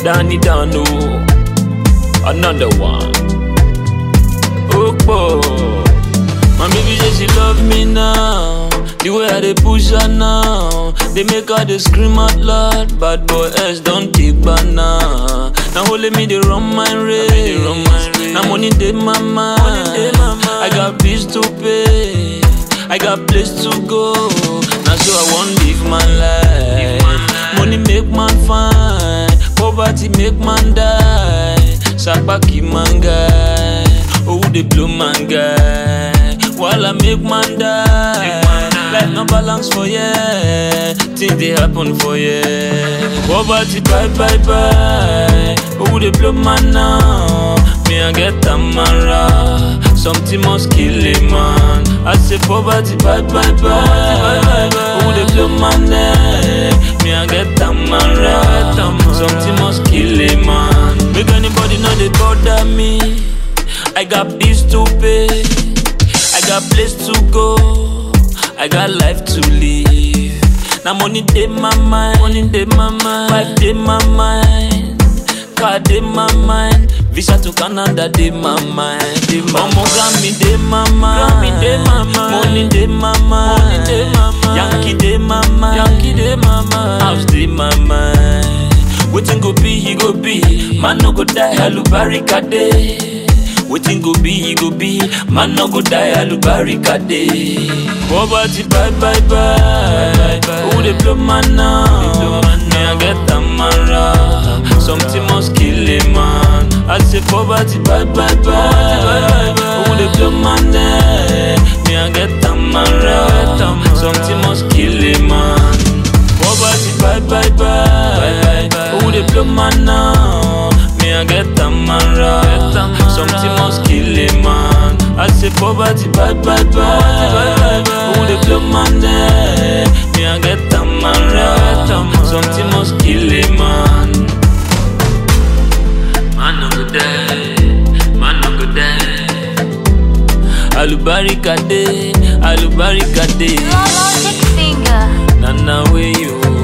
Danny Dano, another one. Okpo, my baby say she love me now. The way I dey push her now, they make her dey scream out loud. Bad boy S don't take banana. Now only me they run my race. Now money dey my mind. I got bills to pay. I got place to go. Now so I want live my life. Money make man fine. Poverty make man die. Sakpaki man guy. Oh, they blow man guy. While I make man die. Life no balance for yeah. Things they happen for yeah. Poverty bye bye bye. Oh, they blow man now. Me I get a man Something must kill a man. I say poverty bye bye bye. Oh, they blow man neck. Me I get a man Something must kill a man. Make anybody know they bother me. I got bills to pay. I got place to go. I got life to live. Now money dey my mind, money dey my mind, wife dey my mind, car dey my mind, visa to Canada dey my mind. Dey my Omo Grammy dey my mind, Grammy dey my mind, money dey my mind, money dey my mind, Yankee dey my mind, Yankee dey my mind, house dey my mind. Wetin go be, he go be. Man no go die, alubarika dey. Wetin go be, he go be. Man no go die, alubarika dey. Poverty bye bye bye. Who dey blow man now? Me I get a man Something must kill a man. I say poverty bye bye bye. Who dey blow man there? Me I get a man Something must kill a man. Poverty bye bye bye. Who dey blow man now? Me I get a man Something must kill a man. I say poverty bye bye bye. Who dey blow man there? Me I get a man Something must kill a man. Man no go die, man no go die. Alubarika dey, alubarika dey. Logic finger. Nana way you